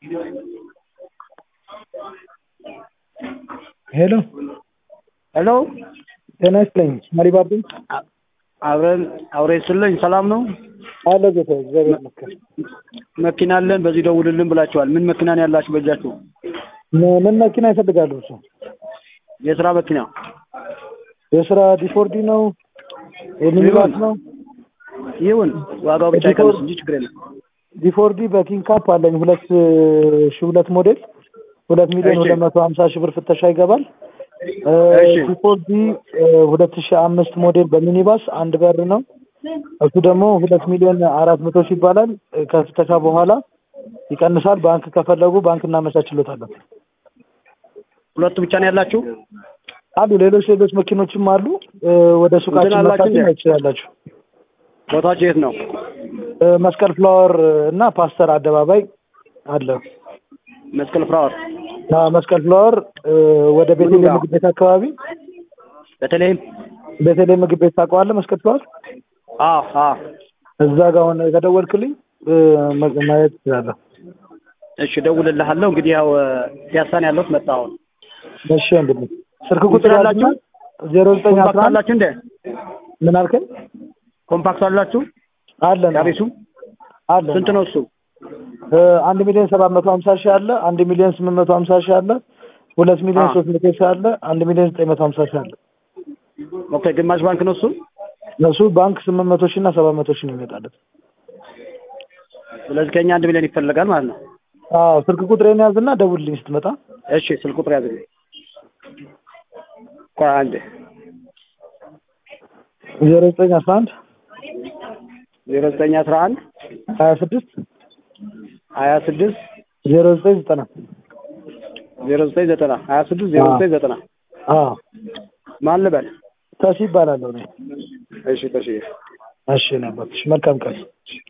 ሄሎ ሄሎ ጤና ይስጥልኝ መሪባቡ አብረን አውሬ ስለኝ ሰላም ነው አለ ጌታ እግዚአብሔር ይመስገን መኪና አለን በዚህ ደውልልን ብላችኋል ምን መኪና ነው ያላችሁ በእጃችሁ ምን- ምን መኪና ይፈልጋሉ እሱ የስራ መኪና የስራ ዲፎርዲ ነው የሚኒባስ ነው ይሁን ዋጋው ብቻ ይቀንስ እንጂ ችግር የለም ዲፎርዲ በኪንግ ካፕ አለኝ ሁለት ሺ ሁለት ሞዴል ሁለት ሚሊዮን እሺ። ሁለት መቶ ሀምሳ ሺህ ብር ፍተሻ ይገባል እ፣ እሺ። ዲፎርዲ እ፣ ሁለት ሺ አምስት ሞዴል በሚኒባስ አንድ በር ነው እሱ ደግሞ ሁለት ሚሊዮን አራት መቶ ሺህ ይባላል እ፣ ከፍተሻ በኋላ ይቀንሳል ባንክ ከፈለጉ ባንክ እናመቻችሎታለን ሁለቱ ብቻ ነው ያላችሁ አሉ ሌሎች ሌሎች መኪኖችም አሉ እ፣ ወደ ሱቃችን አላችሁ መታችሁ እንዴ? ማየት ትችላላችሁ ቦታችሁ የት ነው እ፣ መስቀል ፍላወር እና ፓስተር አደባባይ አለ መስቀል ፍራወር ና መስቀል ፍላወር እ፣ ወደ ቤተልሔም ጋር? ምግብ ቤት አካባቢ በተለይም ቤተልሔም ምግብ ቤት ታውቀዋለህ? መስቀል ፍላወር አዎ አዎ እዛ ጋር ሆነ ከደወልክልኝ እ፣ መ- ማየት ትችላለህ። እሺ እደውልልሃለሁ እንግዲህ ያው ፒያሳን ያለሁት መጣሁ አሁን እሺ ወንድሜ ስልክ ቁጥር እንትን አላችሁ? ዜሮ ዘጠኝ አስራ ኮምፓክት አንድ አላችሁ እንዴ ምን አልከኝ? ኮምፓክት አላችሁ አለን ያቤሱ አለን ስንት ነው እሱ እ፣ አንድ ሚሊዮን ሰባት መቶ ሀምሳ ሺህ አለ አንድ ሚሊዮን ስምንት መቶ ሀምሳ ሺህ አለ ሁለት ሚሊዮን አ። ሶስት መቶ ሺህ አለ አንድ ሚሊዮን ዘጠኝ መቶ ሀምሳ ሺህ አለ ኦኬ ግማሽ ባንክ ነው እሱ እሱ ባንክ ስምንት መቶ ሺህ እና ሰባት መቶ ሺህ ነው ይመጣለት ስለዚህ ከኛ አንድ ሚሊዮን ይፈልጋል ማለት ነው አዎ ስልክ ቁጥሬን ያዝና ደውልልኝ ስትመጣ እሺ ስልክ ቁጥር ያዝልኝ ቆይ አንዴ ዜሮ ዘጠኝ አስራ አንድ ዜሮ ዘጠኝ አስራ አንድ ሀያ ስድስት ሀያ ስድስት ዜሮ ዘጠኝ ዘጠና ዜሮ ዘጠኝ ዘጠና ሀያ ስድስት ዜሮ ዘጠኝ ዘጠና አዎ ማን ልበል ተሲ ይባላለሁ እኔ እሺ ተሽ እሺ ነበር መልካም ቀን